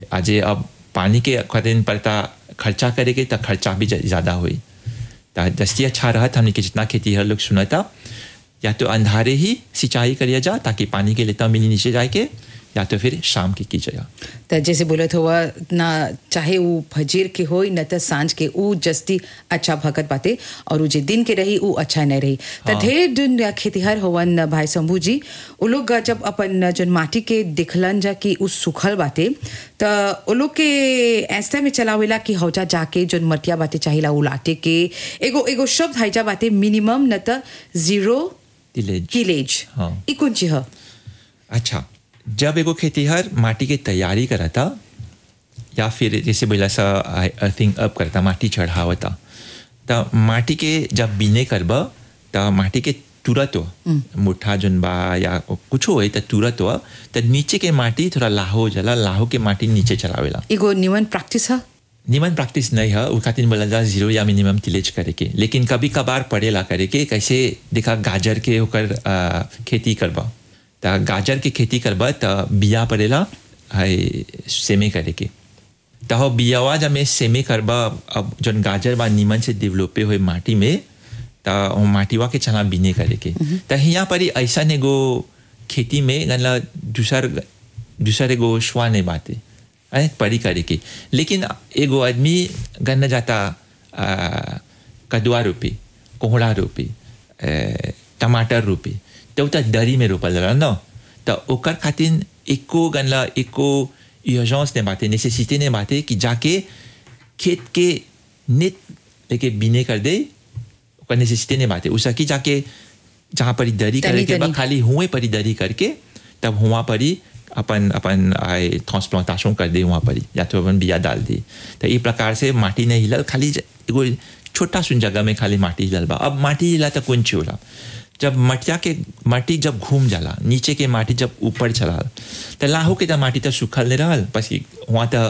आज ये अब पानी के खातिर पड़ता खर्चा करेंगे तो खर्चा भी ज़्यादा हुई तो दस्ती अच्छा रहत हमने के जितना खेती हर लोग सुना था या तो अंधारे ही सिंचाई करिए जा ताकि पानी के लेता मिली नीचे जाए के या तो फिर शाम की कीजिएगा त जैसे बोलत हुआ ना चाहे वो फजीर के हो न त सांझ के ऊ जस्ती अच्छा भगत बाते और ऊ जे दिन के रही ऊ अच्छा नहीं रही त ढेर दिन या खेतिहर होवन भाई शंभू जी उ लोग जब अपन जन माटी के दिखलन जा कि ऊ सुखल बाते त उ लोग के ऐसे में चलावेला कि हौजा जाके जन मटिया बाते चाहिला उलाटे के एगो एगो शब्द हाइजा बाते मिनिमम न त जीरो तिलेज किलेज हाँ। ई कौन चीज ह अच्छा जब एगो खेतीहर माटी के तैयारी करता या फिर जैसे बोला सा अर्थिंग अप करता माटी चढ़ावता त माटी के जब बीने करब त माटी के तुरंत हो मुठा जोन बा या कुछ हो त तुरंत हो त नीचे के माटी थोड़ा लाहो जला लाहो के माटी नीचे चलावेला एगो निवन प्रैक्टिस ह निमन प्रैक्टिस नहीं है वो खातिर बोला जा जीरो या मिनिमम तिलेज करे के लेकिन कभी कभार पड़ेला करे के कैसे देखा गाजर के होकर आ, खेती करबा त गाजर के खेती करबा त बिया पड़ेला है सेमे करे के त हो बियावा जब में सेमे करबा अब जन गाजर बा निमन से डेवलपे हुए माटी में त वो माटीवा के चना बिने करे के त यहाँ पर ही ऐसा एगो खेती में गनला दूसर दूसर एगो श्वा नहीं बाते है परी करे के लेकिन एगो आदमी गन्ना जाता आ, कदुआ रोपे कोहड़ा रोपे ए, टमाटर रोपे तो उता दरी में रोपल रहा न तो ओकर खातिर एको गनला एको यूर्जेंस ने बाते नेसेसिटी ने बाते कि जाके खेत के नेट लेके बीने कर दे ओकर नेसेसिटी ने बाते उसकी जाके जहाँ पर ही दरी करे तनी- के बा तनी। खाली हुए पर ही दरी करके तब हुआ पर ही अपन अपन आए ट्रांसप्लांटेशन कर दे वहाँ पर ही या तो अपन बिया डाल दे तो ये प्रकार से माटी नहीं हिलल खाली ज- एगो छोटा सुन जगह में खाली माटी हिलल बा अब माटी हिला तो कौन ची होला जब मटिया के माटी जब घूम जाला नीचे के माटी जब ऊपर चला तो लाहो के तो माटी तो सूखल नहीं रहल बस कि वहाँ तो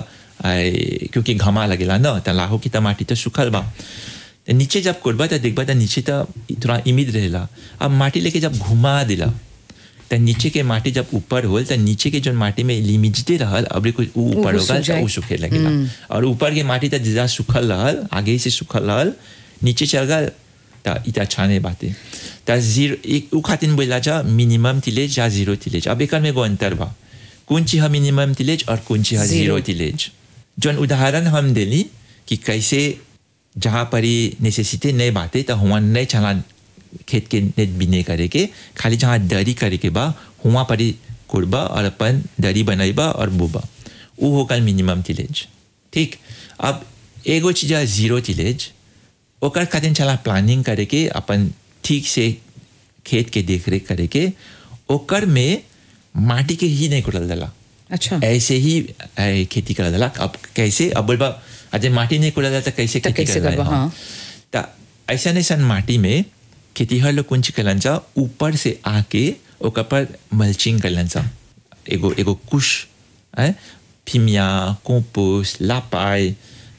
आए, क्योंकि घमा लगेला न तो लाहो की तो माटी तो सूखल बा तो नीचे जब कोरबा तो देखबा तो नीचे तो थोड़ा इमिद रहेला अब माटी लेके जब घुमा दिला तो नीचे के माटी जब ऊपर होल तो नीचे के जो माटी में लिमिजते रहल अब कुछ ऊ ऊपर ऊ होगा सूख जाए। तो ऊ सूखे लगेला और ऊपर के माटी तो ज्यादा सूखल रहल आगे से सूखल रहल नीचे चल गल तो इतना अच्छा नहीं बाते तो जीरो एक ऊ खातिर बोला जा मिनिमम तिलेज या जीरो तिलेज अब एक में एगो अंतर बा कौन चीज है मिनिमम तिलेज और कौन चीज है Zero. जीरो तिलेज जोन उदाहरण हम देली कि कैसे जहाँ पर ही नेसेसिटी नहीं बाते तो हुआ नहीं चला खेत के नेट बिने करे के खाली जहाँ दरी करे के बा हुआ पर ही कुड़बा और अपन दरी बनैबा और बुबा वो होगा मिनिमम तिलेज ठीक अब एगो चीज है जीरो तिलेज ओकर खातिर चला प्लानिंग करे के अपन ठीक से खेत के देख रेख करे के ओकर में माटी के ही नहीं कुड़ल दला अच्छा ऐसे ही ऐ, खेती कर दिला अब कैसे अब बोलबा अजय माटी नहीं कुड़ा तो कैसे तो खेती कैसे कर करबा, हाँ। तो ऐसा नहीं सन माटी में खेती हर लोग कुंच कलन जा ऊपर से आके ओकर पर मल्चिंग कलन जा एगो एगो कुश है फिमिया कंपोस्ट लापाई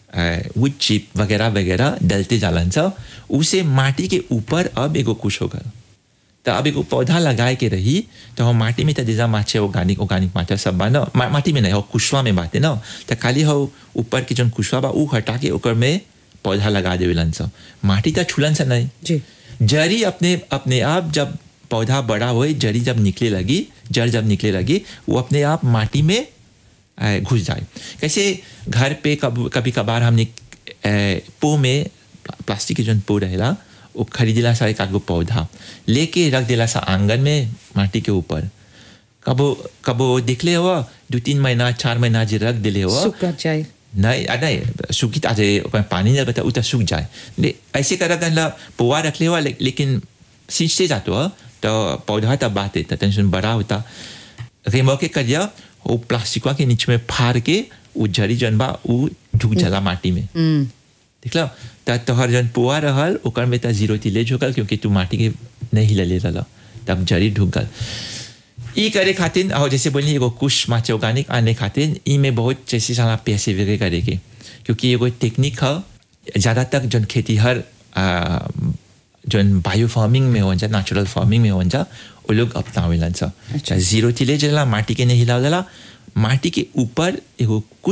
वुड चिप वगैरह वगैरह डलते जालन सा उसे माटी के ऊपर अब एगो कुश होगा तो अब एगो पौधा लगाए के रही तो हम माटी में तो जैसा माचे ऑर्गेनिक ऑर्गेनिक माचा सब बा ना मा, माटी में नहीं हो कुशवा में बाते ना तो खाली हो ऊपर के जो कुशवा बा ऊ हटा के ओकर में पौधा लगा देवेलन सब माटी तो छुलन से नहीं जी जड़ी अपने अपने आप जब पौधा बड़ा हुए जड़ी जब निकले लगी जड़ जब निकले लगी वो अपने आप माटी में आ, घुस जाए कैसे घर पे कब कभी कभार हमने ए, पो में प्लास्टिक के जो पो रहेला वो खरीदेला सा एक आगो पौधा लेके रख देला सा आंगन में माटी के ऊपर कबो कबो दिखले हुआ दो तीन महीना चार महीना जे रख दिले हुआ सूख जाए नहीं आ, नहीं सूखी आज पानी नहीं बता उतना सूख जाए ले ऐसे कर गला पोवा रख ले हुआ ले, लेकिन सींचते जाते हो तो पौधा तब बात देता टेंशन बड़ा होता रेमो के करिया वो प्लास्टिकवा के नीचे में फाड़ के वो जड़ी जन बा वो ढुक जाला माटी में हम्म देख लो त तोहर जन पोआ रहल ओकर में त जीरो तिलेज हो गल क्योंकि तू माटी के नहीं हिलले रहल तब जड़ी ढुक गल ई करे खातिर और जैसे बोली एगो कुछ माचे ऑर्गेनिक आने खातिर ई में बहुत जैसे सारा पैसे वगैरह करे के क्योंकि एगो टेक्निक है ज़्यादातर जन खेती हर जन बायो फार्मिंग में हो जा नेचुरल फार्मिंग में हो जा वो लोग अपनावेलन सा अच्छा। जीरो तिलेज रहला माटी के नहीं हिलावेला माटी के ऊपर एगो